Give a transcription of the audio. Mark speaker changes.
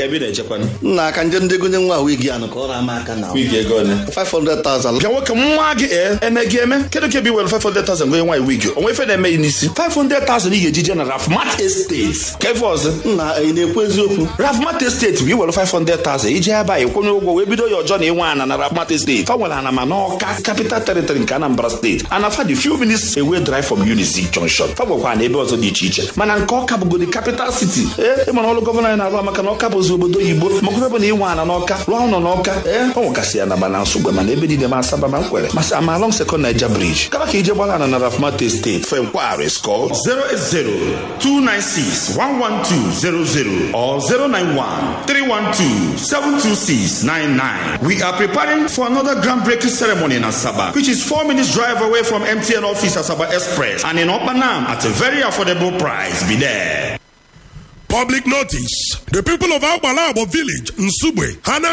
Speaker 1: ka ebe ị na-echekwanụ
Speaker 2: nna aka nje ndegonye nwa wigi anụ ka ọ ra aka na
Speaker 1: wigi ego ole
Speaker 2: 500,000
Speaker 1: bịa nwoke nwa gị ee eme gị eme kedu ka ebe iwere 500,000 gonye nwaanyị wigi onwe ife na-eme ya n'isi 500,000 ị ga-eji je na rafmat estate ka ife ọzọ
Speaker 2: nna ị na-ekwu eziokwu
Speaker 1: rafmat estate bụ iwere 500,000 iji ebe a ịkwụnye ụgwọ wee bido ya ọjọọ na ịnwe ana na rafmat estate fa nwere ana ma n'ọka capital territory nke anambra steeti ana fa dị few minutes away drive from unizik junction fa nwekwa na ebe ọzọ dị iche iche mana nke ọka bụgodi capital city ee ịmara ọrụ gọvanọ anyị na-arụ maka na ọka bụzi obodo oyibo makwa ebe na ịnwe ana n'ọka rụọ ụlọ n'ọka ee ọ nwekasị ya na ma na nsogbe mana ebe niile ma asaba ma nkwere masị ama along second niger bridge kaba ka ije gbara ana na rafmat estate fe nkwari skọ
Speaker 3: 080-296-11200 or 091-312-72699. We are preparing for another groundbreaking ceremony in Asaba, which is four minutes drive away from MTN office Asaba Express and in Opanam at a very affordable price. Be there.
Speaker 4: Public notice. The people of Agbalabo village, Nsugbe, Hana